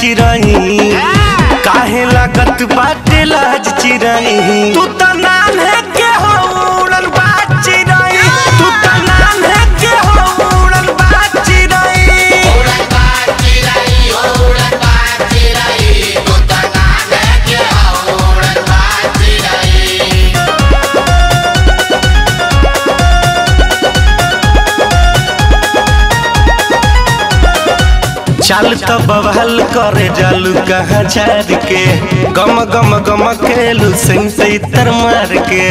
चिरई काहे लागत बाटे लाज चिरई तू त नाम है के हो उड़न बाज चिरई तू त नाम है के हो उड़न बाज चिरई चल तो बवाल करे जालू कहाँ झार के गम गम गम खेलू सिंह से इतर मार के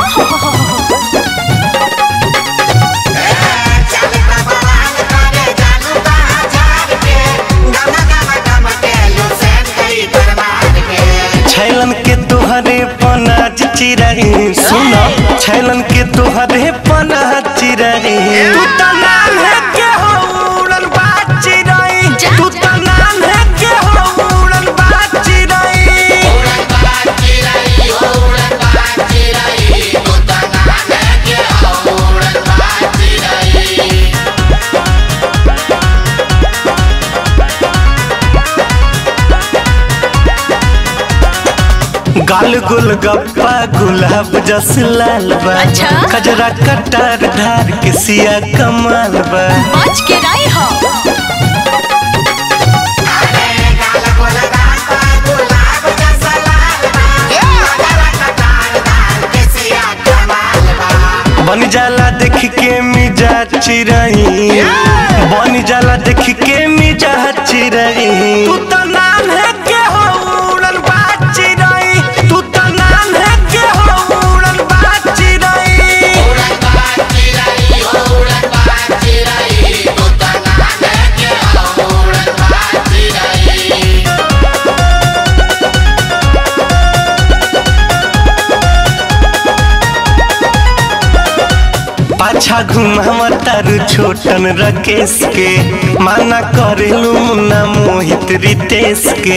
छैलन के तोहरे पनाज चिरही सुन छैलन के तोहरे पनाज चिरही तू त नाम है के हो उड़न बाज चिरई तू त नाम है के हो उड़न बाज चिरई गाल गुल गप्पा गुलाब जस लाल बा अच्छा? कजरा कटार धार के सिया कमाल बा बच के रही हो बन जाला देख के मिजा चिरई बन जाला देख के मिजा चिरई तू त नाम है के हो उड़न बाज चिरई तू त नाम है के हो उड़न बाज चिरई पाछा घुमावा तारू छोटन रकेश के माना करेलू मुन्ना मोहित रितेश के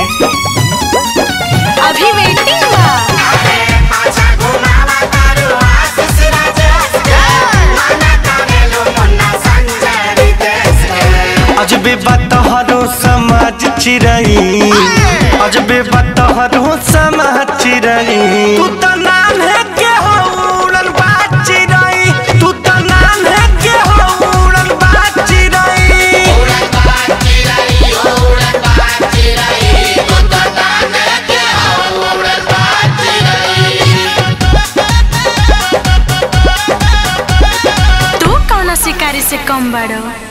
अभी वेटिंग बा अजबे बतहरो समाज चिरई अजबे बतहरो समाज चिरई तू त नाम है के हो उड़न बाज चिरई तू त नाम है के हो उड़न बाज चिरई तू कौन शिकारी से कम बड़ो